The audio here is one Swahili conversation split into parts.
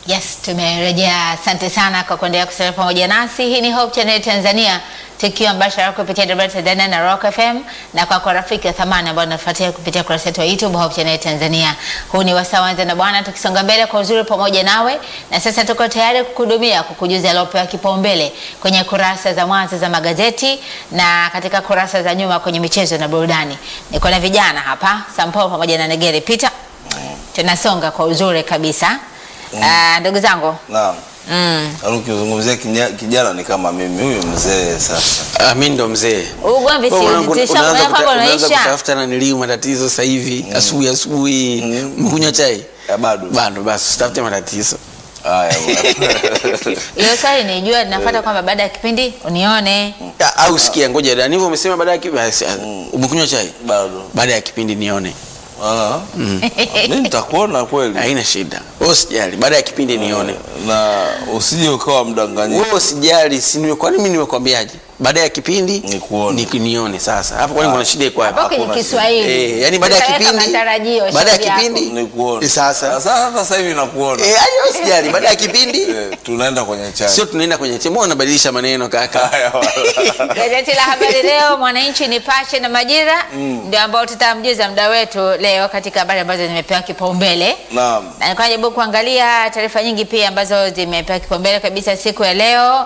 Yes, tumerejea. Asante sana kwa kuendelea kusalia pamoja nasi. Hii ni Hope Channel Tanzania, tukiwa mbashara kupitia Dodoma Tanzania na Rock FM, na kwa kwa rafiki wa thamani ambao nafuatia kupitia kurasa yetu ya YouTube Hope Channel Tanzania. Huu ni wasaa wanza na Bwana, tukisonga mbele kwa uzuri pamoja nawe, na sasa tuko tayari kukuhudumia, kukujuza yaliyopewa kipaumbele kwenye kurasa za mwanzo za magazeti na katika kurasa za nyuma kwenye michezo na burudani. Niko na vijana hapa Sampo pamoja na Negere Peter, tunasonga kwa uzuri kabisa. Ah, ndugu zangu Naam. mm. Yaani ukizungumzia kinya- kijana ni kama mimi huyu mzee sasa. Ah, mi ndo mzee. ugomvi Wewe mwanangu, siuzitisha unaanza moyo kuta- kwako unaanza unaisha kutafuta na niliu matatizo sasa hivi asubuhi asubuhi mkunywa chai Ya bado. bado basi usitafute matatizo Haya. bwana. hiyo swali nijua linafuata kwamba baada ya kipindi unione Ah, au sikia ngoja dani hivyo umesema baada ya kipindi basi, ah, umekunywa chai Bado. baada ya kipindi nione Ah. Mimi nitakuona kweli. haina shida wewe usijali baada ya kipindi nione Na usije ukawa mdanganyifu. wewe usijali si nime- kwani mimi nimekwambiaje baada ya kipindi Nikuone. ni- nione sasa hapo kwani kuna shida iko hapo wapi kwenye hakuna Kiswahili Eh, yani baada ya Utaweka kipindi matarajio baada ya shauri yako. kipindi Nikuone. Sasa. Sasa hata sasa hivi nakuona. eh yani wewe usijali baada ya kipindi Eh, tunaenda kwenye chai. sio tunaenda kwenye chemo unabadilisha maneno kaka Haya. bwana. Gazeti la habari leo, Mwananchi, Nipashe na Majira ndio ambao tutamjuza muda wetu leo katika habari ambazo zimepewa kipaumbele. Naam. Na nilikuwa najaribu kuangalia taarifa nyingi pia ambazo zimepewa kipaumbele kabisa siku ya leo.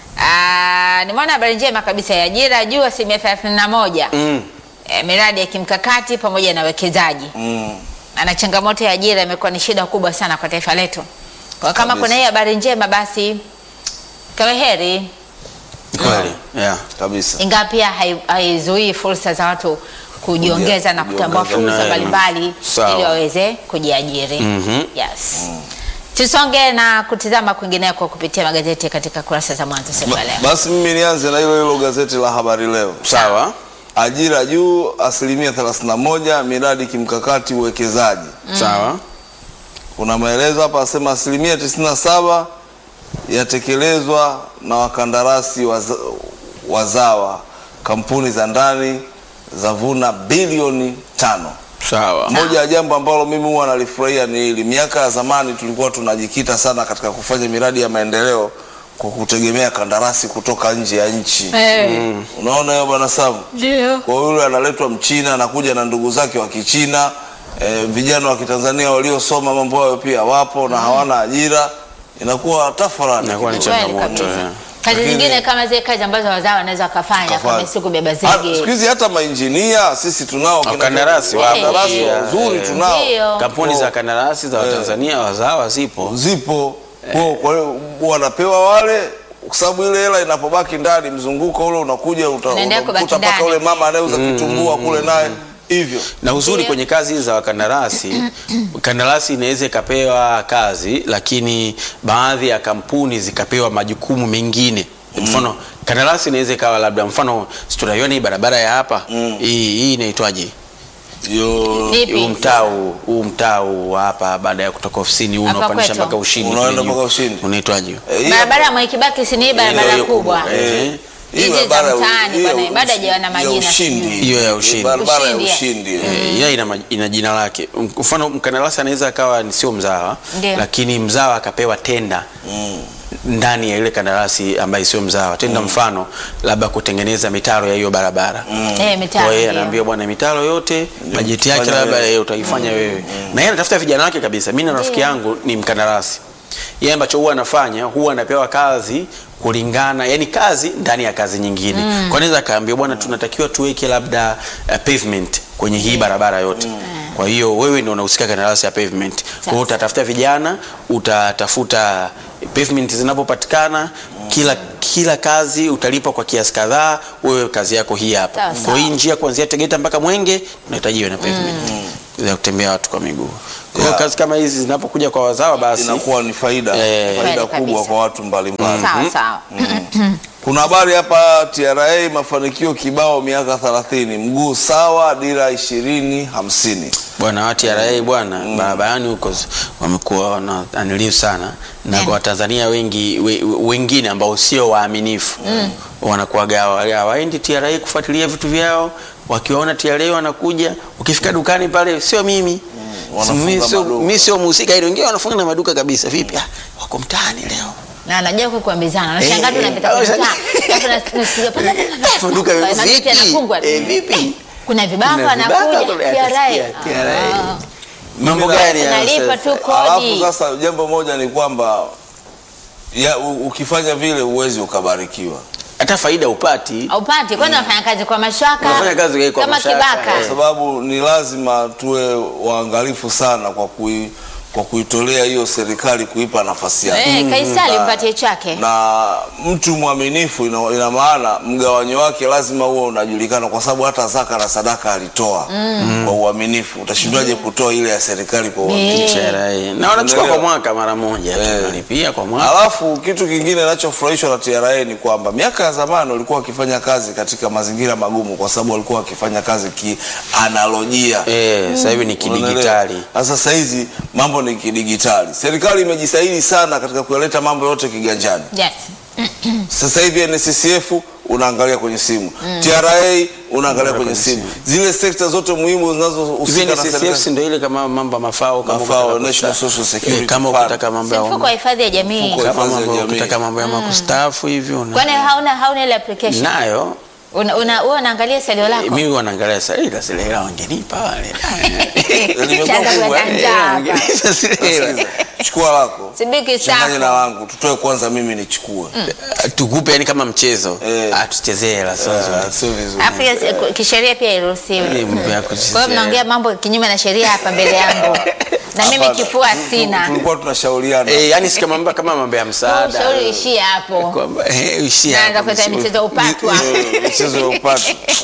Ah, nimeona habari njema kabisa ya ajira juu asilimia thelathini na moja mm. eh, miradi ya kimkakati pamoja na wekezaji Mm. na changamoto ya ajira imekuwa ni shida kubwa sana kwa taifa letu. Kwa kama Kabisa. kuna hii habari njema, basi kawe heri, kweli yeah. Kabisa. ingawa pia hai- haizuii fursa za watu kujiongeza na kutambua kujiongeza. fursa Mm. mbalimbali Sawa. ili waweze kujiajiri. Mhm. Yes. Tusonge na kutizama kwingineko kupitia magazeti katika kurasa za mwanzo siku ya leo. Basi mimi nianze na hilo hilo gazeti la habari leo. sawa Ajira juu asilimia 31, miradi kimkakati uwekezaji. sawa Kuna maelezo hapa asema asilimia 97 yatekelezwa na wakandarasi waza, wazawa. Kampuni za ndani zavuna bilioni tano. sawa Moja ya jambo ambalo mimi huwa nalifurahia ni hili. Miaka ya zamani tulikuwa tunajikita sana katika kufanya miradi ya maendeleo kwa kutegemea kandarasi kutoka nje ya nchi. Eh, Unaona hiyo bwana Samu? Ndio. Kwa hiyo yule analetwa Mchina anakuja na ndugu zake wa Kichina. E, vijana wa Kitanzania waliosoma mambo hayo pia wapo na hawana ajira, inakuwa tafarani. Inakuwa ni kidogo. Kweli changamoto kabisa. yeah. Kazi Lakini- zingine kama zile kazi ambazo wazao wanaweza wakafanya Kafanya. kama si kubeba Ah, Siku zege. hizi hata mainjinia sisi tunao kina- Wakandarasi wapo. wakandarasi Yeah, wazuri yeah. tunao Ndio. kampuni Oh. za kandarasi za watanzania wazawa zipo zipo Kwa- kwa hiyo wanapewa wale kwa sababu ile hela inapobaki ndani mzunguko ule unakuja uta- Unaendelea kubaki utakuta mpaka ndani. ule mama anayeuza kitumbua kule naye hivyo na uzuri Ndio. kwenye kazi hizi za wakandarasi kandarasi inaweza ikapewa kazi lakini baadhi ya kampuni zikapewa majukumu mengine mfano kandarasi inaweza ikawa labda mfano si tunaiona hii barabara ya hapa hii hii inaitwaje hiyo Vipi? huu mtaa huu- huu mtaa huu wa hapa baada ya kutoka ofisini huu Hapa unaopandisha kwetu. mpaka ushindi Unaenda kule juu. mpaka Ushindi. unaitwaje Eh, hii Barabara ya hapa- Mwikibaki si ni barabara hiyo kubwa. kubwa, eh. hii Hizi za barabara ya- mtaani hiyo bwana, bado ushi- hajawa na ya majina ushindi. sijui. Hiyo ya ushindi. barabara ya Ushindi, yes. ushindi eh. Eh, ila ina, maj- ina jina lake. Mfano mkandarasi anaweza akawa ni sio mzawa, Ndio. lakini mzawa akapewa tenda Mm. ndani ya ile kandarasi ambaye sio mzawa tenda, mfano labda kutengeneza mitaro ya hiyo barabara Eh, mitaro. kwa hiyo ndio. anaambia bwana, mitaro yote bajeti yake fanya labda wewe. yeye utaifanya wewe, na yeye anatafuta vijana wake kabisa. Mimi na rafiki yangu ni mkandarasi, yeye ambacho huwa anafanya huwa anapewa kazi kulingana, yani kazi ndani ya kazi nyingine. Kwa anaweza akaambia bwana, tunatakiwa tuweke labda uh, pavement kwenye hii barabara yote. Kwa hiyo wewe ndio unahusika kandarasi ya pavement. Kwa hiyo utatafuta vijana, utatafuta pavement zinapopatikana kila kila kazi utalipwa kwa kiasi kadhaa, wewe kazi yako hii hapa. Sawa, Kwa sawa. hii njia kuanzia Tegeta mpaka Mwenge unahitaji iwe na pavement za kutembea watu kwa miguu. Kwa hiyo Yeah. kazi kama hizi zinapokuja kwa wazawa basi inakuwa ni faida Eh. faida Kweli kubwa kabisa. kwa watu mbalimbali Sawa sawa. kuna habari hapa TRA mafanikio kibao miaka 30 mguu sawa dira 20 50 bwana wa TRA bwana barabarani huko z- wamekuwa wananiliu sana na kwa Watanzania wengi we, wengine ambao sio waaminifu wanakuwaga hawa- hawaendi TRA kufuatilia vitu vyao, wakiwaona TRA wanakuja, ukifika dukani pale sio mimi wanafunga mi sio- maduka. mi sio mhusika ile wengine wanafunga na maduka kabisa vipi ah, wako mtaani leo na anajua kukuambizana nashangaa tu Eh, unapita eh, kwenye eh, mtaa alafu nas- nasikia pa- pa- pa- pa- maduka pa- mageti vipi yanafungwa. Eh, vipi kuna vibaka Kuna vibaka, wanakuja kuna- TRA. atasikia, TRA. Ah. mambo Mimi na- gani hayo Unalipa sasa? tu Alafu kodi sasa jambo moja ni kwamba ya, u, ukifanya vile uwezi ukabarikiwa hata faida upati haupati kwani unafanya kazi kwa mashaka Unafanya kazi kwa kama mashaka, kibaka kwa sababu ni lazima tuwe waangalifu sana kwa kui, kwa kuitolea hiyo serikali kuipa nafasi yake Eh, Kaisari Na- mpatie chake na mtu mwaminifu ina, ina maana mgawanyo wake lazima huwe unajulikana kwa sababu hata zaka na sadaka alitoa kwa uaminifu utashindwaje kutoa ile ya serikali kwa uaminifu Eh. TRA. na wanachukua kwa Unaelewa? mwaka mara moja Eh. tunalipia kwa mwaka Alafu kitu kingine nachofurahishwa na TRA ni kwamba miaka ya zamani walikuwa wakifanya kazi katika mazingira magumu, kwa sababu walikuwa wakifanya kazi kianalojia. eh, sasa hivi ni kidigitali Sasa sasa hizi mambo ni kidigitali. Serikali imejisahili sana katika kuyaleta mambo yote kiganjani. yes Sasa hivi NSSF unaangalia kwenye simu, TRA unaangalia kwenye simu, zile sekta zote muhimu hivi zinazohusika na NSSF serikali. ndio ile kama mambo ya mafao kama Mafao, ukitaka National kusta- Social Security eh, kama Fund. ukitaka mambo ya mfuko wa hifadhi ya jamii Mfuko wa kama hifadhi ya mambo jamii. ukitaka mambo ya makustaafu hivi una- kwani hauna hauna ile application nayo una una wewe unaangalia salio eh, lako mimi wanaangalia sasa ile zile hela wangenipa wale Limekuwa Chanza kubwa, kuleta eh, njaa hapa. Wangenipa zile hela. Sikiliza, Chukua lako Sibiki changanye na sako wangu, tutoe kwanza, mimi nichukue. tukupe yani kama mchezo Eh. Ah, tuchezee hela sio nzuri. Ah, Sio vizuri. Alafu yes, kisheria pia iruhusiwe Eh, mambo ya kuchezea. kwa hiyo mnaongea mambo kinyume na sheria hapa mbele yangu na mimi Hapana. kifua Tu- sina Tulikuwa tunashauriana. Eh, yani si kama mambo kama mambo ya msaada ushauri ishie hapo kwamba eh, ishia naanza hapo, kuleta msi- michezo upatwa Eh, Mchezo ya upatu.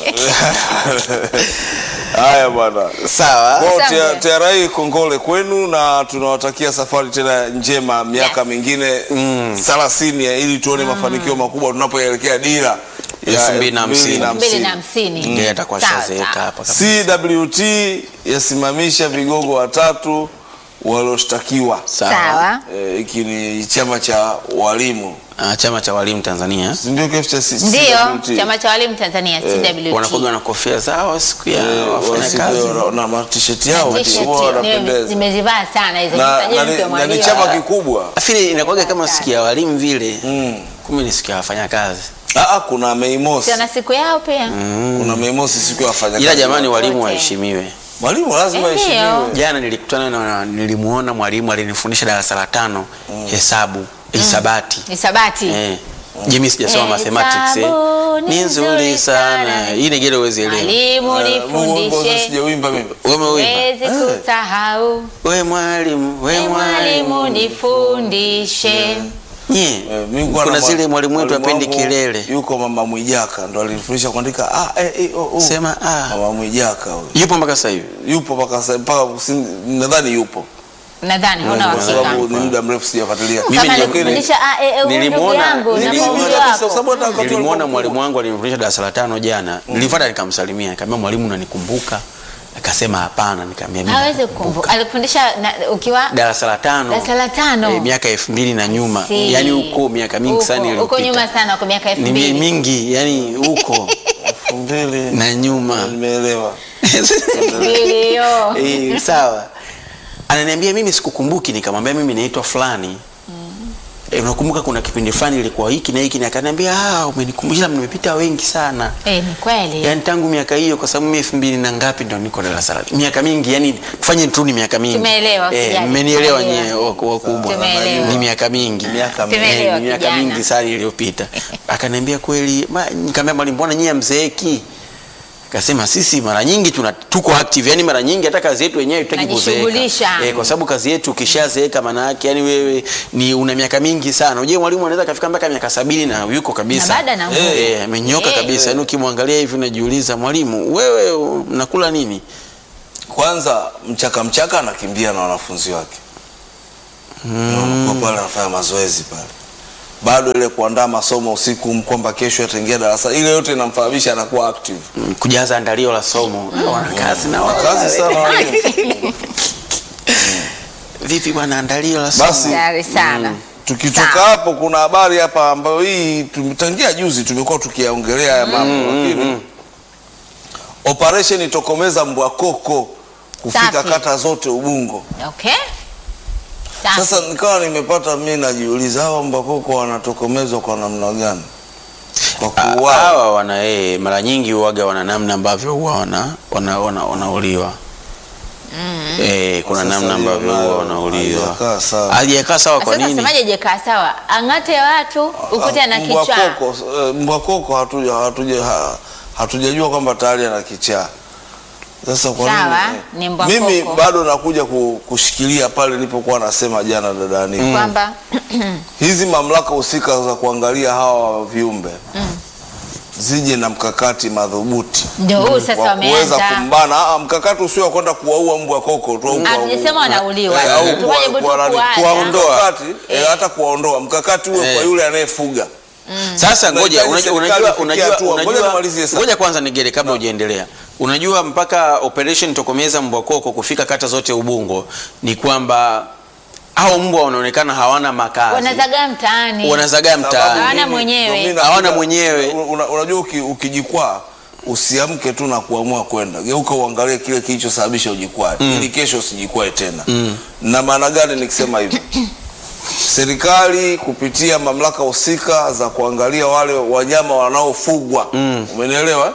Haya bwana. sawa Kwa Asante. TRA kongole kwenu na tunawatakia safari tena njema miaka Yes. mingine 30 ili tuone mafanikio makubwa tunapoelekea dira ya Elfu mbili na hamsini. 2050. mbili na hamsini Ndiye atakuwa Sawa, shazeeka sawa. hapa kabisa. CWT yasimamisha vigogo watatu walioshtakiwa. sawa Eh, Hiki ni chama cha walimu, Ah, chama cha walimu Tanzania si ndio? Kifu cha C- ndio CWT? chama cha walimu tanzania wanakuwa cwt na kofia zao siku ya Eh, wafanya wasipe- kazi na matisheti yao T-shirt, huwa nime- wanapendeza nimezivaa sana hizo na, Nitajeni na, mpe ni- na ni mwalimu. chama kikubwa. afili inakuwaga kama siku ya walimu vile Mm. kumbe ni siku ya wafanya kazi Ah, ah, kuna Mei Mosi, Si wana siku yao pia kuna Mei Mosi siku ya wafanyakazi. ila jamani walimu wote. waheshimiwe mwalimu lazima Eh, aheshimiwe. ndio. jana nilikutana na nilimuona mwalimu alinifundisha darasa la tano hesabu hisabati hisabati eh. Jimmy sijasoma Eh, mathematics eh. hesabu ni ni nzuri nzuri sana sana. hii negele uwezi elewa mwalimu Eh, Mungu wangu, nifundishe sijauimba mimi. wewe uimba wezi kusahau we mwalimu we we mwalimu mwalimu nifundishe nye Eh, mimi nilikuwa kuna na mwa- zile mwalimu wetu mwalimu apendi wangu kelele Yuko mama Mwijaka ndo alinifundisha kuandika ah, eh, eh, oh, oh. sema ah. Mama Mwijaka huyo. yupo mpaka sasa hivi Yupo mpaka sasa mpaka kusi- nadhani yupo. nadhani huna Kwa sababu uhakika ni muda mrefu sijafuatilia. Mimi kama nili- alikufundisha a e e huyu ndugu Nilimwona- yangu na nilimwona mwalimu kabisa, kwa wako sababu hata wakati nilimwona walikuwa mwalimu wangu alinifundisha darasa la tano jana nilifuata nikamsalimia nikamwambia mwalimu unanikumbuka akasema hapana nikamwambia mimi hawezi kukumbuka alikufundisha na- ukiwa darasa la tano darasa la tano eh, miaka elfu mbili na nyuma Si. yani huko miaka mingi Huko- sana huko iliyopita. nyuma sana kwa miaka elfu ni mi- mbili mingi yani huko Elfu mbili na nyuma nimeelewa. mbili hiyo Eh, sawa ananiambia mimi sikukumbuki nikamwambia mimi naitwa fulani Eh, unakumbuka kuna kipindi fulani ilikuwa hiki na hiki na akaniambia ah umenikumbusha nimepita wengi sana Eh, ni kweli yaani tangu miaka hiyo kwa sababu mimi elfu mbili na ngapi ndo niko darasa la miaka mingi yani kufanye tu ni miaka mingi Tumeelewa, eh, usijali. mmenielewa Tumeelewa. nyewe wak- wakubwa Tumeelewa. ni miaka mingi Miaka mingi. Tumeelewa, Eh, ni miaka kijana. mingi sana iliyopita akaniambia kweli ma- nikamwambia mwalimu mbona nyie mzeeki akasema sisi mara nyingi tuna tuko active yani mara nyingi hata kazi yetu wenyewe tutaki Najishughulisha. kuzeeka eh, kwa sababu kazi yetu ukishazeeka maana yake yani wewe ni una miaka mingi sana unajua mwalimu anaweza kafika mpaka miaka sabini na yuko kabisa Na bado ana nguvu. eh, amenyoka Eh. kabisa yani ukimwangalia hivi unajiuliza mwalimu wewe unakula nini Kwanza mchaka mchaka anakimbia na wanafunzi wake. Mm. pale anafanya mazoezi pale. Bado ile kuandaa masomo usiku kwamba kesho ataingia darasa ile yote inamfahamisha anakuwa active. Mm, kujaza andalio la somo wana kazi na wao. Kazi sana walimu. vipi bwana andalio la somo Basi Tayari sana tukitoka Sawa. hapo kuna habari hapa ambayo hii tumetangia juzi tumekuwa tukiongelea haya mambo lakini operation itokomeza mbwa koko kufika Safi. kata zote Ubungo. Okay. Safi. Sasa nikawa nimepata mimi najiuliza hawa mbakoko wanatokomezwa kwa namna gani? Kwa Ah, kuuawa. hawa wana eh, mara nyingi huwaga wana namna ambavyo huwa wana wana- wana- wanauliwa eh, kuna Sasa namna hiyo ambavyo nayo huwa wanauliwa haijakaa sawa. hajakaa sawa kwa Sasa nini semaje jekaa sawa? Ang'ate watu ukute na Mbwa kichaa. koko, eh, mbwa koko hatuja hatuja ha- hatujajua kwamba tayari ana kichaa. Sasa kwa Sawa, nini? ni mbwa Mimi koko. bado nakuja ku- kushikilia pale nilipokuwa nasema jana dadani. Kwamba Hizi mamlaka husika za kuangalia hawa viumbe zije na mkakati madhubuti ndio huu sasa wa kuweza wameanza. kumbana. Ah, mkakati usio wa kwenda kuwaua mbwa koko tu au kuwa- Hatujasema wanauliwa. Eh, au Tufanye kuwa- butu kuwa nani, kuacha. kuwaondoa. Mkakati, eh, hata kuwaondoa mkakati uwe kwa Eh. yule anayefuga Sasa ngoja Unahitaji unajua, serikali unajua, ifikie unajua, hatua. Ngoja unajua, nimalizie sasa. ngoja kwanza nigere kabla hujaendelea. Unajua mpaka operation tokomeza mbwa koko kufika kata zote Ubungo ni kwamba hao mbwa wanaonekana hawana makazi, Wanazagaa mtaani. wanazagaa Sababu mtaani. Hawana mimi- mwenyewe. ndio mimi Hawana nakuja- mwenyewe. una- Unajua uki- ukijikwaa usiamke tu na kuamua kwenda, geuka uangalie kile kilichosababisha ujikwae ili kesho usijikwae tena. Na maana gani nikisema hivyo? Serikali kupitia mamlaka husika za kuangalia wale wanyama wanaofugwa, umenielewa?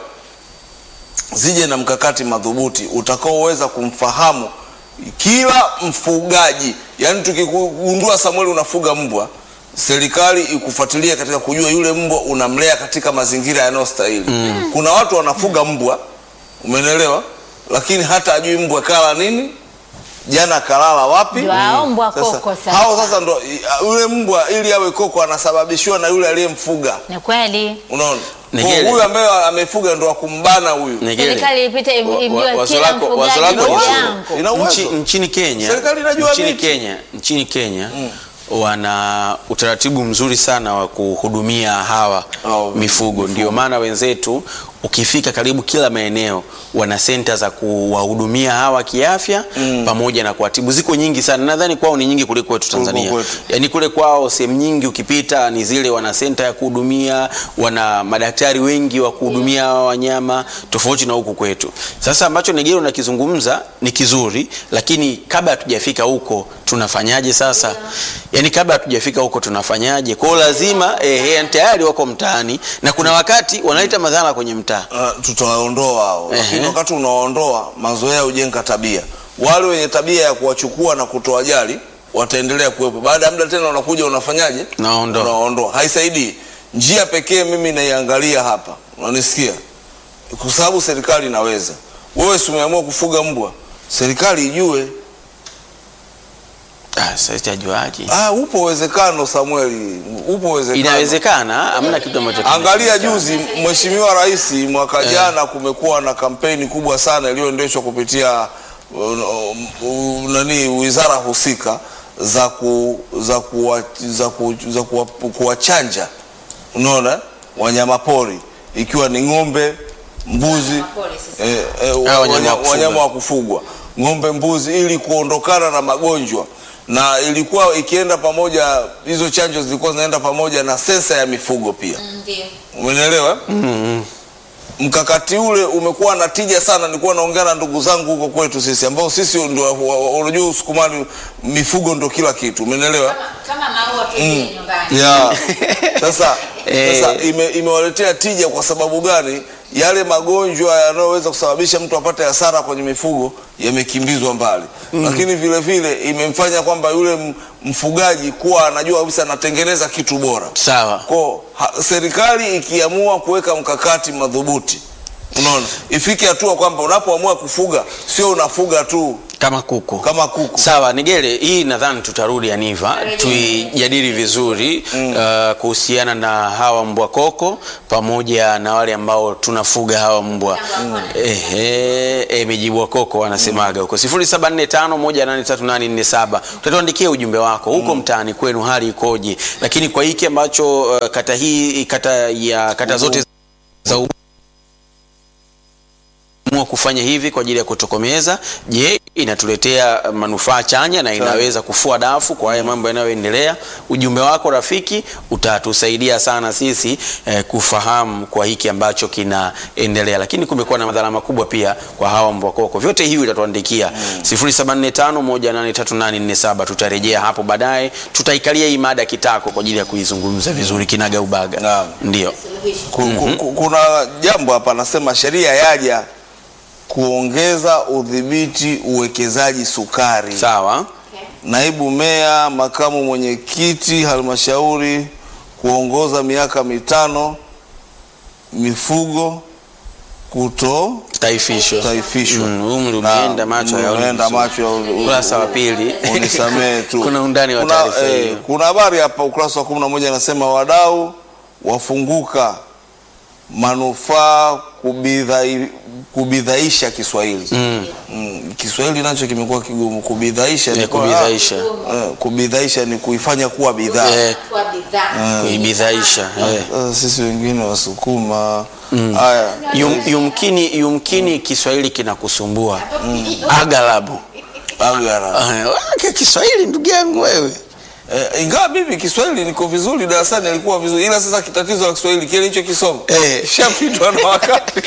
Zije na mkakati madhubuti utakaoweza kumfahamu kila mfugaji. Yaani tukigundua Samuel unafuga mbwa, serikali ikufuatilia katika kujua yule mbwa unamlea katika mazingira yanayostahili. Kuna watu wanafuga mbwa, umenielewa, lakini hata ajui mbwa kala nini, jana kalala wapi. Ndio hao mbwa Sasa, koko sasa. hao sasa ndo yule mbwa ili awe koko anasababishiwa na yule aliyemfuga. Ni kweli. Unaona, Negele. Kwa huyu ambaye amefuga ndo akumbana huyu. Negele. Serikali ipite Wa- wa- imjue wazo kila lako- wazo mfugaji lako ndugu ni- yangu. Ina uwezo. Nchi, nchini Kenya, Serikali inajua nchini miti. Kenya, nchini Kenya wana utaratibu mzuri sana wa kuhudumia hawa Hao mifugo. Ndio maana wenzetu ukifika karibu kila maeneo wana senta za kuwahudumia hawa kiafya pamoja na kuwatibu. Ziko nyingi sana, nadhani kwao ni nyingi kuliko kwetu Tanzania. kwetu. Yaani kule kwao sehemu nyingi ukipita ni zile wana senta ya kuhudumia, wana madaktari wengi wa kuhudumia hawa wanyama tofauti na huku kwetu. Sasa ambacho Negero nakizungumza ni kizuri, lakini kabla hatujafika huko tunafanyaje sasa? Yaani kabla hatujafika huko tunafanyaje? Kwa hiyo lazima eh, eh, tayari wako mtaani na kuna wakati wanaleta madhara kwenye mtaa. Uh, tutawaondoa hao, lakini Ehe. wakati unawaondoa, mazoea hujenga tabia. Wale wenye tabia ya kuwachukua na kutowajali wataendelea kuwepo. Baada ya muda tena unakuja unafanyaje? Naondoa. Unawaondoa. Haisaidii. Njia pekee mimi naiangalia hapa, unanisikia? Kwa sababu serikali inaweza. Wewe si umeamua kufuga mbwa, serikali ijue. Ah, sasa sitajuaje? Ah, upo uwezekano Samueli, upo uwezekano. Inawezekana, hamna kitu ambacho Angalia juzi Mheshimiwa Rais mwaka jana kumekuwa na kampeni kubwa sana iliyoendeshwa kupitia uh, uh, nani wizara husika za ku, za kuwa, za ku, za kuwa, kuwachanja unaona wanyama pori ikiwa ni ng'ombe, mbuzi Wanyamapori sasa. eh, eh, Ah, wanyama wanya- wa kufugwa. wanyama wa kufugwa ng'ombe, mbuzi ili kuondokana na magonjwa na ilikuwa ikienda pamoja, hizo chanjo zilikuwa zinaenda pamoja na sensa ya mifugo pia. Ndio. Umenielewa? Mkakati ule umekuwa na tija sana. Nilikuwa naongea na ndugu zangu huko kwetu sisi, ambao sisi ndio wa- wa- unajua Usukumani, mifugo ndio kila kitu, umenielewa? Kama maua tu nyumbani. Yeah. Sasa, Eh. sasa ime, imewaletea tija kwa sababu gani? Yale magonjwa yanayoweza kusababisha mtu apate hasara kwenye mifugo yamekimbizwa mbali, lakini vile vile imemfanya kwamba yule m- mfugaji kuwa anajua kabisa anatengeneza kitu bora. Sawa. Kwa ha, serikali ikiamua kuweka mkakati madhubuti, unaona, ifike hatua kwamba unapoamua kufuga sio unafuga tu Kama kuku. kama kuku. Sawa, Nigele, hii nadhani tutarudi Aniva Tutarudi. tuijadili vizuri uh, kuhusiana na hawa mbwa koko pamoja na wale ambao tunafuga hawa mbwa ehe, eh, mijibwa koko wanasemaga huko 0745183847 utatuandikia ujumbe wako huko mtaani kwenu hali ikoje, lakini kwa hiki ambacho uh, kata hii kata ya kata zote za amua kufanya hivi kwa ajili ya kutokomeza. Je, inatuletea manufaa chanya na inaweza kufua dafu kwa haya mambo yanayoendelea. Ujumbe wako rafiki utatusaidia sana sisi eh, kufahamu kwa hiki ambacho kinaendelea, lakini kumekuwa na madhara makubwa pia kwa hawa mbwa koko. Vyote hivi utatuandikia 0745183847 tutarejea hapo baadaye, tutaikalia hii mada kitako kwa ajili ya kuizungumza vizuri kinaga ubaga. Naam. Ndio. Ku- ku- ku- kuna jambo hapa anasema sheria yaja kuongeza udhibiti uwekezaji sukari. Sawa. Naibu meya, makamu mwenyekiti halmashauri kuongoza miaka mitano mifugo kuto Taifisho. taifishwa. Mm, umri Na- umeenda macho umri hayaoni umeenda vizuri. macho hayaoni- Ukurasa wa pili. unisamehe tu. Kuna undani wa Kuna, taarifa eh, hiyo. kuna habari hapa ukurasa wa 11 anasema wadau wafunguka manufaa kubidhai, kubidhaisha Kiswahili. Mm. Kiswahili nacho kimekuwa kigumu kubidhaisha. ni Eh, kwa- kubidhaisha. eh, kubidhaisha ni kuifanya kuwa bidhaa. Eh, Kwa bidhaa. kuibidhaisha. Eh. Eh, sisi wengine Wasukuma haya Yum, yumkini, yumkini Kiswahili kinakusumbua aghalabu. agara. Eh, wake Kiswahili ndugu yangu wewe. Eh, ingawa mimi Kiswahili niko vizuri darasani, alikuwa vizuri, ila sasa kitatizo la Kiswahili kile hicho kisomo Eh. shapitwa na wakati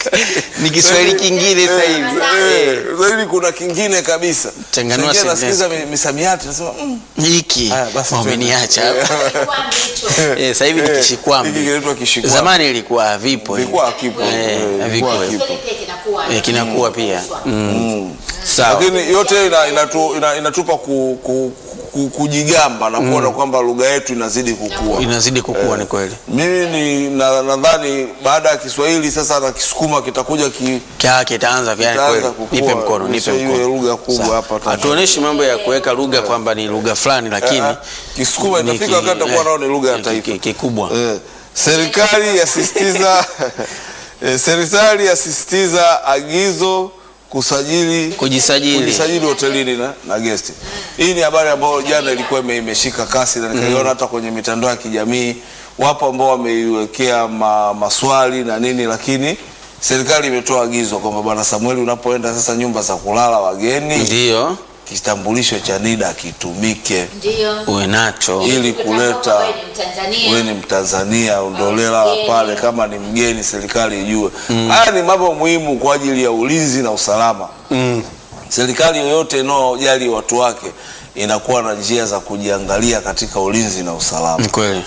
Ni Kiswahili kingine sasa hivi. Eh, sasa hivi kuna kingine kabisa. Changanua Sasa sentensi. nasikiza mi- misamiati nasema mm, Hiki haya, basi wameniacha hapa. Kwa ndicho. Eh, sasa hivi ni Eh, kishikwambi. hiki kinaitwa kishikwambi. Zamani ilikuwa vipo. Vilikuwa hakipo. Eh, Eh, havikuwa. vilikuwa hakipo. Kiswahili pia kinakuwa. Eh, kinakuwa pia. Mm. Sawa. Lakini yote ina, inatu, ina, inatupa ku, ku, ku, kujigamba na kuona kwamba lugha yetu inazidi kukua. Inazidi kukua ni kweli. Mimi ni na- nadhani baada ya Kiswahili sasa na Kisukuma kitakuja ki, Kyake itaanza yani Itaanza kweli. kukua, Nipe mkono, nipe isiwe iwe mkono. lugha kubwa Sawa. hapa Tanzania. Hatuoneshi mambo ya kuweka lugha kwamba ni lugha fulani lakini Eh, Kisukuma ni itafika ki- wakati itakuwa eh, nao ni lugha ya ki- taifa. ki- Kikubwa. Eh, serikali yasisitiza eh, serikali yasisitiza agizo kusajili Kujisajili. kujisajili hotelini na, na gesti. Hii ni habari ambayo jana ilikuwa ime- imeshika kasi na nikaiona hata kwenye mitandao ya kijamii. Wapo ambao wameiwekea ma, maswali na nini, lakini serikali imetoa agizo kwamba bwana Samueli, unapoenda sasa nyumba za kulala wageni, Ndio. kitambulisho cha NIDA kitumike Ndio. Uwe nacho. ili kuleta Wewe ni Mtanzania. wewe ni Mtanzania undolela pale, kama ni mgeni serikali ijue. Haya ni mambo muhimu kwa ajili ya ulinzi na usalama. Mm. Serikali yoyote inayojali watu wake inakuwa na njia za kujiangalia katika ulinzi na usalama, Ni kweli.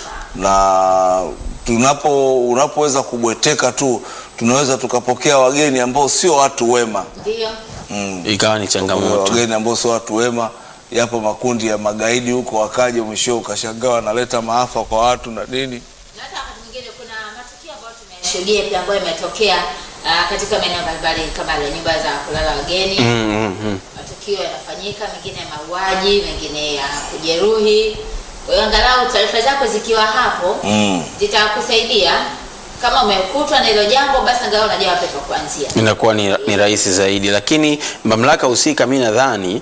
na tunapo unapoweza kubweteka tu tunaweza tukapokea wageni ambao sio watu wema Ndio. mm. Ikawa ni changamoto. wageni ambao sio watu wema. Yapo makundi ya magaidi huko, wakaja mwisho ukashangaa wanaleta maafa kwa watu na nini. Na hata wakati mwingine kuna matukio ambayo tumeshuhudia pia ambayo imetokea ah, katika maeneo mbalimbali kama ile nyumba za kulala wageni. Mm, mm, mm. Matukio yanafanyika, mengine ya mauaji, mengine ya kujeruhi. Kwa hiyo angalau taarifa zako zikiwa hapo Mm. zitakusaidia. Kama umekutwa na hilo jambo, basi angalau unajua wapi pa kuanzia. inakuwa ni, ni rahisi zaidi, lakini mamlaka husika mi nadhani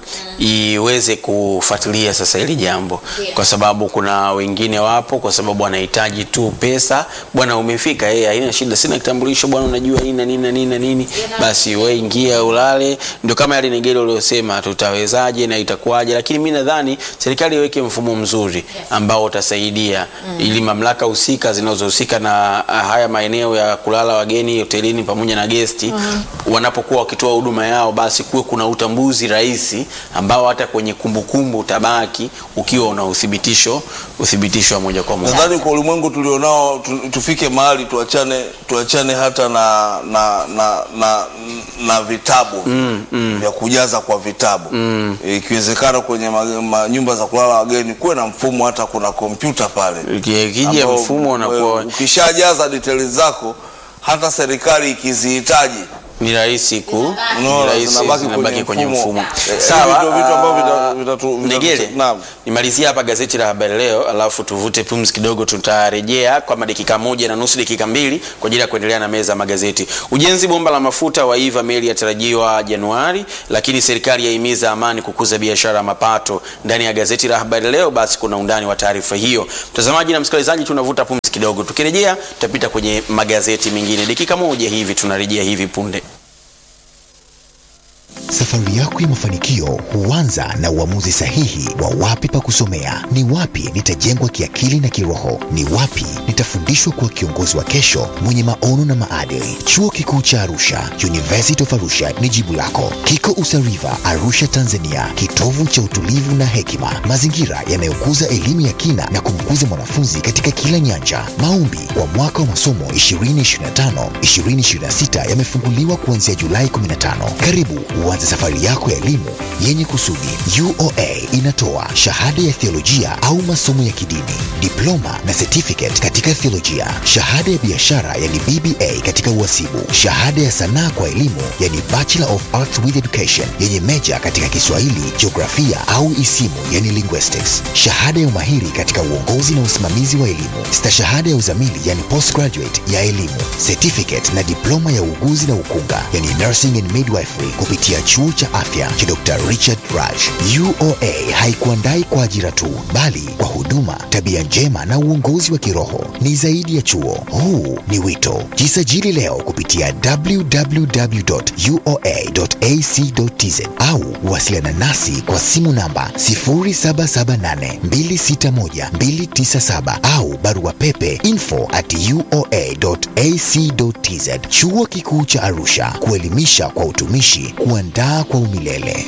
iweze kufuatilia sasa hili jambo, Ndio. kwa sababu kuna wengine wapo, kwa sababu wanahitaji tu pesa. Bwana, umefika yeye, haina shida, sina kitambulisho bwana, unajua nini na nini na nini na nini, basi we ingia ulale. Ndio kama yale Negere uliosema, tutawezaje na itakuwaje, lakini mi nadhani serikali iweke mfumo mzuri ambao utasaidia ili mamlaka husika zinazohusika na ah, haya maeneo ya kulala wageni hotelini pamoja na gesti wanapokuwa wakitoa huduma yao, basi kuwe kuna utambuzi rahisi ambao hata kwenye kumbukumbu utabaki ukiwa una uthibitisho uthibitisho wa moja kwa moja. Nadhani kwa ulimwengu tulionao tu, tufike mahali tuachane tuachane hata na na na, na, na vitabu vya kujaza kwa vitabu ikiwezekana kwenye ma, ma, nyumba za kulala wageni kuwe na mfumo hata kuna kompyuta pale Iki- Ikija ambao, mfumo unakuwa eh, ukishajaza details zako hata serikali ikizihitaji ni rahisi ku ni Unaona, rahisi, zinabaki zinabaki kwenye kwenye mfumo. mfumo. Eh, Sawa, hivi ndio vitu ambavyo ah, vita- vitatu- vitatu- Ndegele, Naam. nimalizia hapa gazeti la Habari Leo, alafu tuvute pumzi kidogo. Tutarejea kwa dakika moja na nusu, dakika mbili kwa ajili ya kuendelea na meza ya magazeti. Ujenzi bomba la mafuta waiva, meli yatarajiwa Januari, lakini serikali yahimiza amani kukuza biashara ya mapato. Ndani ya gazeti la Habari Leo, basi kuna undani wa taarifa hiyo. Mtazamaji na msikilizaji, tunavuta pumzi kidogo, tukirejea tutapita kwenye magazeti mengine. Dakika moja hivi tunarejea hivi punde. Safari yako ya mafanikio huanza na uamuzi sahihi wa wapi pa kusomea, ni wapi nitajengwa kiakili na kiroho, ni wapi nitafundishwa kuwa kiongozi wa kesho mwenye maono na maadili. Chuo Kikuu cha Arusha, University of Arusha ni jibu lako. Kiko Usariva, Arusha, Tanzania, kitovu cha utulivu na hekima, mazingira yanayokuza elimu ya kina na kumkuza mwanafunzi katika kila nyanja. Maombi kwa mwaka wa masomo 2025 2026 yamefunguliwa kuanzia Julai 15. Karibu uanze safari yako ya elimu yenye kusudi. UoA inatoa shahada ya theolojia au masomo ya kidini, diploma na certificate katika theolojia, shahada ya biashara yani BBA katika uhasibu, shahada ya sanaa kwa elimu yani Bachelor of Arts with Education yenye meja katika Kiswahili, jiografia au isimu yani linguistics, shahada ya umahiri katika uongozi na usimamizi wa elimu, stashahada ya uzamili yani postgraduate ya elimu, certificate na diploma ya uuguzi na ukunga yani nursing and midwifery kupitia chuo cha afya cha Dr. Richard Raj. UoA haikuandai kwa ajira tu, bali kwa huduma, tabia njema na uongozi wa kiroho. Ni zaidi ya chuo, huu ni wito. Jisajili leo kupitia www.uoa.ac.tz au wasiliana nasi kwa simu namba 0778261297 au barua pepe info at uoa.ac.tz. Chuo Kikuu cha Arusha, kuelimisha kwa utumishi, kuandaa kwa umilele.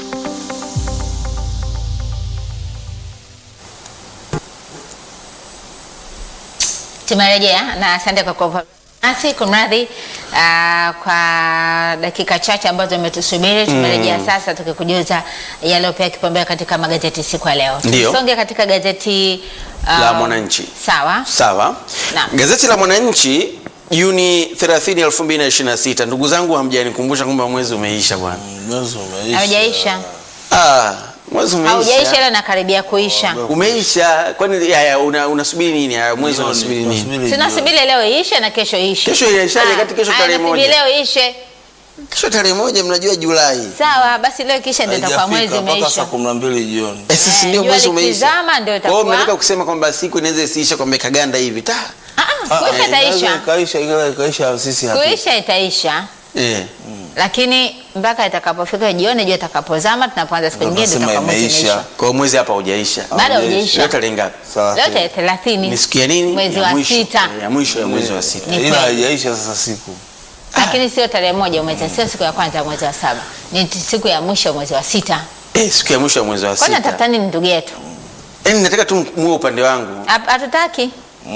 Tumerejea na asante kwa kuwa nasi. Kumradhi ah, kwa dakika chache ambazo umetusubiri. Tumerejea sasa tukikujuza yaliyopewa kipaumbele katika magazeti siku ya leo. Ndio. Tusonge katika gazeti ah, La Mwananchi. Sawa. Sawa. Naam. Gazeti la Mwananchi Juni 30, 2026. Ndugu zangu hamjanikumbusha kwamba mwezi umeisha bwana. Mwezi umeisha. Haujaisha. Ah, mwezi umeisha. Haujaisha ila nakaribia kuisha. Umeisha. Kwani ya, ya, una, unasubiri nini? Ya, mwezi Jioni, unasubiri nini? tunasubiri Tunasubiri leo ishe na kesho ishe. Kesho inaishaje? Ah, Kati kesho ah, tarehe nasubiri moja. leo ishe. Kesho tarehe moja mnajua Julai. Sawa, basi leo kisha ndio itakuwa mwezi Haijafika mpaka saa umeisha. kumi na mbili jioni. Eh, sisi Eh, ndio jua mwezi umeisha. likizama ndio Kwa hiyo itakuwa- mnataka kusema kwamba siku inaweza isiisha kwamba ikaganda hivi. Ta. Ah, ah, kuisha Inaweza itaisha. Ikaisha ila ikaisha sisi hatu. Kuisha itaisha. Eh. Lakini mpaka itakapofika jioni, jua itakapozama, tunapoanza siku Ndio nyingine tunasema tutakuwa mwezi imeisha. umeisha. Kwa hiyo mwezi hapa hujaisha. Bado Haujaisha. Leo haujaisha. tarehe ngapi? Leo Thelathini. tarehe thelathini Ni siku ya nini? mwezi Ya wa mwisho. sita, Ya mwisho ya mwezi wa sita. Ni Ila kweli. haijaisha sasa siku. lakini sio tarehe moja mwezi, sio siku ya kwanza ya mwezi wa saba, ni t- siku ya mwisho ya mwezi wa sita. Eh, siku ya mwisho ya mwezi wa Kwani sita. natafuta nini ndugu yetu? Yaani nataka tu muwe upande wangu. Hap- Hatutaki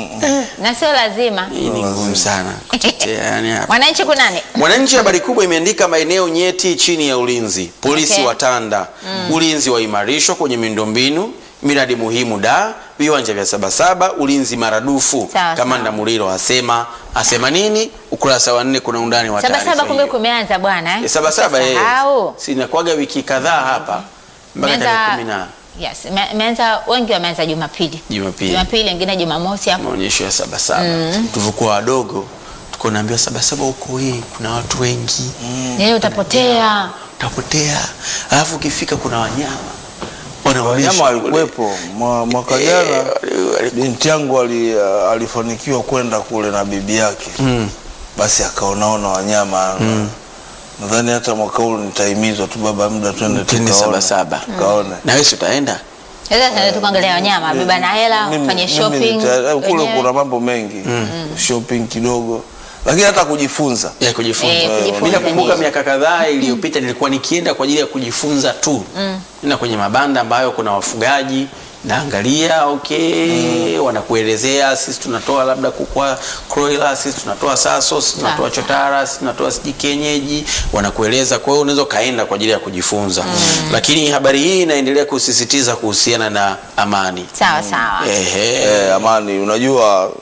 na sio lazima. Hii ni ngumu sana kutetea yani hapa. Mwananchi kunani? Mwananchi habari kubwa imeandika maeneo nyeti chini ya ulinzi. Polisi Okay. watanda. Ulinzi waimarishwa kwenye miundombinu, miradi muhimu da, viwanja vya Sabasaba, ulinzi maradufu. Sawa, Kamanda sawa. Muliro asema asema nini? Ukurasa wa nne kuna undani wa Saba taarifa saba, kumbe hiyo. kumeanza bwana eh? Eh, Sabasaba eh. Usisahau. Sinakuaga wiki kadhaa hapa mpaka tarehe Imeanza- kumi na Yes, ime- imeanza wengi wameanza Jumapili. Jumapili. Jumapili wengine Jumamosi hapo. maonyesho ya Sabasaba. Tulivyokuwa wadogo tuko naambiwa Sabasaba huko hii kuna watu wengi Yeye utapotea. utapotea, alafu ukifika kuna wanyama Wanyama wanaonyeshwa kule. walikuwepo Mwa- mwaka Eh, jana. wali- wali- Binti yangu ali, uh, alifanikiwa kwenda kule na bibi yake Mm. basi akaonaona wanyama nadhani hata mwaka huu nitahimizwa tu baba, muda twende Twende tukaone. Sabasaba. tukaone. na wewe si utaenda Sasa tunaenda tu kuangalia wanyama, beba na hela, Mimi- fanye mimi shopping. nita- kule wenyewe. kuna mambo mengi shopping kidogo, lakini hata kujifunza Eh, ya kujifunza. kujifunza Mimi nakumbuka ndio. miaka kadhaa iliyopita nilikuwa nikienda kwa ajili ya kujifunza tu na kwenye mabanda ambayo kuna wafugaji naangalia okay, wanakuelezea sisi tunatoa labda kukwa kroila, sisi tunatoa saso, sisi tunatoa Sawa. chotara, sisi tunatoa siji kienyeji, wanakueleza. Kwa hiyo unaweza ukaenda kwa ajili ya kujifunza, lakini habari hii inaendelea kusisitiza kuhusiana na amani. Sawa sawa. Ehe. eh, amani. Unajua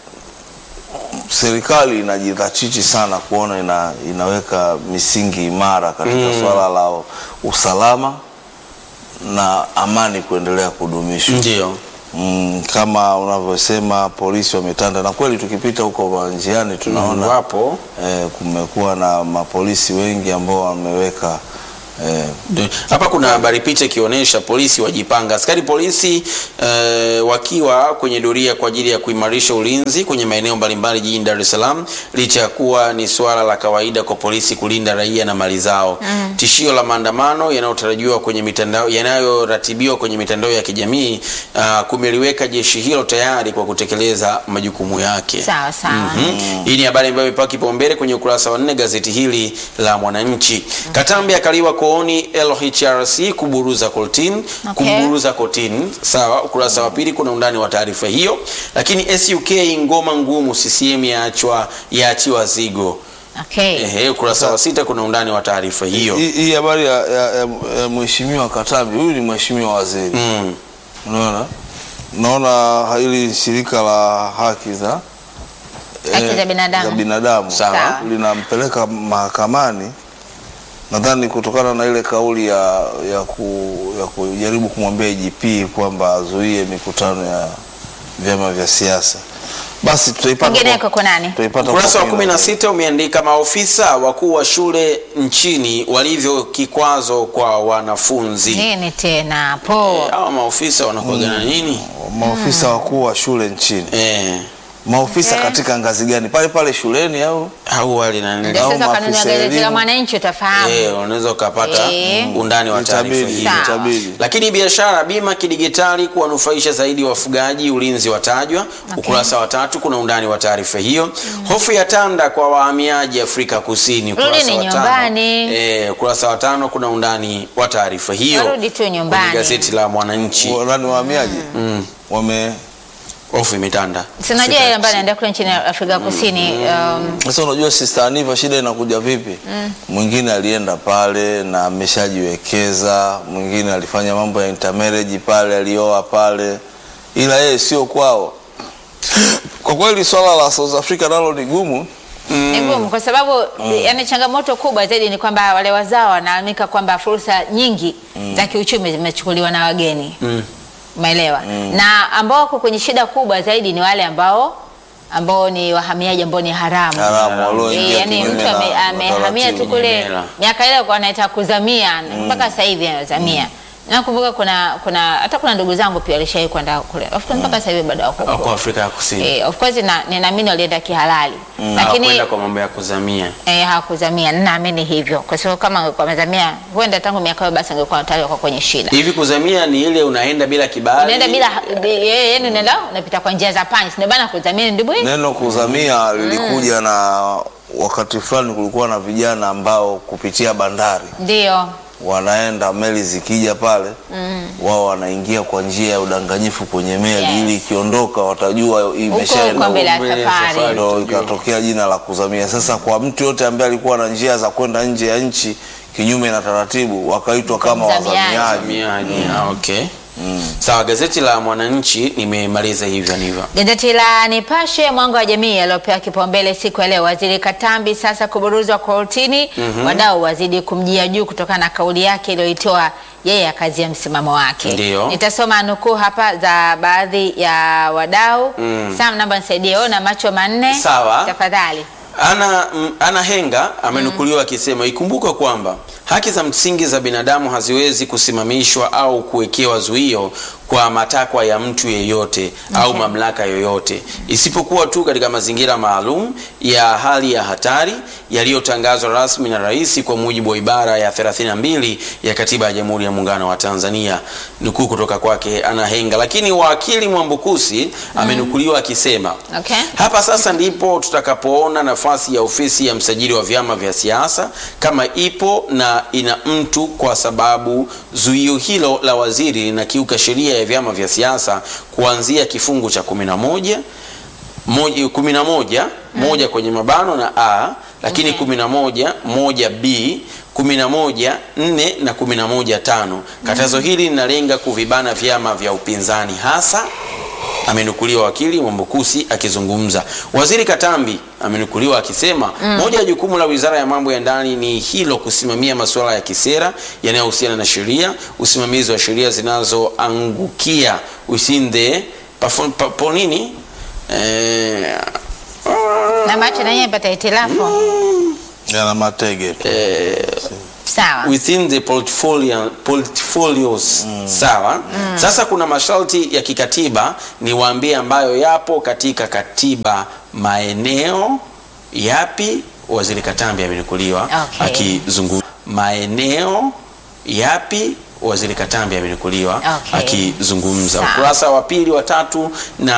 serikali inajidhatiti sana kuona ina, inaweka misingi imara katika swala la usalama na amani kuendelea kudumishwa. Ndio. Mm, kama unavyosema polisi wametanda, na kweli tukipita huko njiani tunaona wapo eh, kumekuwa na mapolisi wengi ambao wameweka eh, Ndio. Hapa kuna habari picha ikionyesha polisi wajipanga. Askari polisi eh, wakiwa kwenye doria kwa ajili ya kuimarisha ulinzi kwenye maeneo mbalimbali jijini Dar es Salaam, licha ya kuwa ni suala la kawaida kwa polisi kulinda raia na mali zao. Tishio la maandamano yanayotarajiwa kwenye mitandao yanayoratibiwa kwenye mitandao ya kijamii uh, kumeliweka jeshi hilo tayari kwa kutekeleza majukumu yake. Sawa sawa. Mhm. Hii ni habari ambayo imepewa kipaumbele kwenye ukurasa wa nne gazeti hili la Mwananchi. Katambi akaliwa kooni LHRC kuburuza kotini, Okay. kumburuza kotini. Sawa, ukurasa wa pili kuna undani wa taarifa hiyo. Lakini SUK ngoma ngumu, CCM yaachwa yaachiwa zigo. Okay. Ehe, ukurasa wa sita kuna undani wa taarifa hiyo. hii hii habari ya, ya, ya, ya mheshimiwa Katambi, huyu ni mheshimiwa waziri Mm. unaona naona hili shirika la haki za Haki eh, za binadamu. za binadamu Sawa. Sawa. linampeleka mahakamani nadhani kutokana na ile kauli ya, ya, ku, ya kujaribu kumwambia IGP kwamba azuie mikutano ya vyama vya siasa basi tutaipata Kwingineko kwa- kwa nani? tutaipata Ukurasa wa kwa kumi na kina. sita umeandika maofisa wakuu wa shule nchini walivyo kikwazo kwa wanafunzi. Nini tena hapo? Hawa maofisa wanakuwaga na nini? maofisa wakuu wa shule nchini Eh, maofisa Okay. katika ngazi gani pale pale shuleni au au wale na nini? Ndio au sasa kanuni ya maafisa gazeti la elimu. Mwananchi utafahamu. Eh, unaweza ukapata Eh. undani wa taarifa Itabidi, hii. Sawa. itabidi. Lakini biashara bima kidigitali kuwanufaisha zaidi wafugaji, ulinzi watajwa. Ukurasa wa tatu kuna undani wa taarifa hiyo. Hofu ya tanda kwa wahamiaji Afrika Kusini. Ukurasa Rudini wa tano. nyumbani. Eh, ukurasa wa tano kuna undani wa taarifa hiyo. Warudi tu nyumbani. Kwenye gazeti la Mwananchi. nani wahamiaji wame Hofu imetanda. Sinajua Afrika ile ambayo Kusini. inaendelea kule nchini Afrika Kusini. Um, Sasa unajua Sister Aniva shida inakuja vipi? Mwingine alienda pale na ameshajiwekeza, mwingine alifanya mambo ya intermarriage pale, alioa pale, ila yeye sio kwao. Kwa kweli swala la South Africa nalo ni gumu. ni ngumu kwa sababu yani changamoto kubwa zaidi ni kwamba wale wazao wanalalamika kwamba fursa nyingi za kiuchumi zimechukuliwa na wageni. Umeelewa? Na ambao wako kwenye shida kubwa zaidi ni wale ambao ambao ni wahamiaji ambao ni haramu. Haramu walioingia Eh, yani kinyume mtu na- ame- na amehamia tu taratibu. kule Kinyume. miaka ile kwa anaita kuzamia mpaka sasa hivi anazamia. Nakumbuka kuna kuna hata kuna ndugu zangu pia walishawahi kwenda kule. Of course mpaka sasa hivi bado wako Au huko. kwa Afrika ya Kusini. Eh, of course na ninaamini walienda kihalali. Lakini Hawakwenda kwa mambo ya kuzamia. eh, hawakuzamia. Ninaamini hivyo. Kwa sababu kama angekuwa amezamia huenda tangu miaka hiyo basi angekuwa tayari kwa kwenye shida. Hivi kuzamia ni ile unaenda bila kibali. Unaenda bila eh, yani unaenda unapita kwa njia za pani. Ndio bana kuzamia ndio bwana. Neno kuzamia lilikuja na wakati fulani kulikuwa na vijana ambao kupitia bandari Ndio. wanaenda meli zikija pale wao wanaingia kwa njia ya udanganyifu kwenye meli Yes. ili ikiondoka watajua Huko imeshaenda huko mbele ya mbele ya safari. safari. ndo ikatokea jina la kuzamia. Sasa kwa mtu yote ambaye alikuwa na njia za kwenda nje ya nchi kinyume na taratibu wakaitwa kama Mzamiaji. wazamiaji. Wahamiaji. Ah, okay. Sawa, gazeti la Mwananchi nimemaliza hivyo ndivyo. Gazeti la Nipashe mwanga wa jamii yaliyopewa kipaumbele siku ya leo, waziri Katambi sasa kuburuzwa kortini. Wadau wazidi kumjia juu kutokana na kauli yake iliyoitoa yeye akazia msimamo wake. Ndiyo. Nitasoma nukuu hapa za baadhi ya wadau. Sam, naomba nisaidie, ona macho manne Sawa. tafadhali. Ana, mm, Ana Henga amenukuliwa akisema ikumbukwe kwamba haki za msingi za binadamu haziwezi kusimamishwa au kuwekewa zuio kwa matakwa ya mtu yeyote au mamlaka yoyote isipokuwa tu katika mazingira maalum ya hali ya hatari yaliyotangazwa rasmi na rais kwa mujibu wa ibara ya 32 ya katiba ya Jamhuri ya Muungano wa Tanzania. Nukuu kutoka kwake Ana Henga. Lakini wakili Mwambukusi amenukuliwa akisema Okay. hapa sasa ndipo tutakapoona nafasi ya ofisi ya msajili wa vyama vya siasa kama ipo na ina mtu, kwa sababu zuio hilo la waziri linakiuka sheria ya vyama vya siasa kuanzia kifungu cha 11 moja, 11 moja kwenye mabano na a lakini Okay. 11 moja b 11 4 na 11 tano. Katazo hili linalenga kuvibana vyama vya upinzani hasa amenukuliwa wakili Mwambukusi akizungumza. Waziri Katambi amenukuliwa akisema moja ya jukumu la Wizara ya Mambo ya Ndani ni hilo, kusimamia masuala ya kisera yanayohusiana na sheria, usimamizi wa sheria zinazoangukia within the pafo- pa- po nini eh, Na macho na yeye pata hitilafu. Yana matege tu. Sawa. within the portfolio, portfolios sawa sasa kuna masharti ya kikatiba niwaambie ambayo yapo katika katiba maeneo yapi waziri katambi amenukuliwa Okay. akizungumza maeneo yapi waziri katambi amenukuliwa Okay. akizungumza Sawa. ukurasa wa pili wa tatu na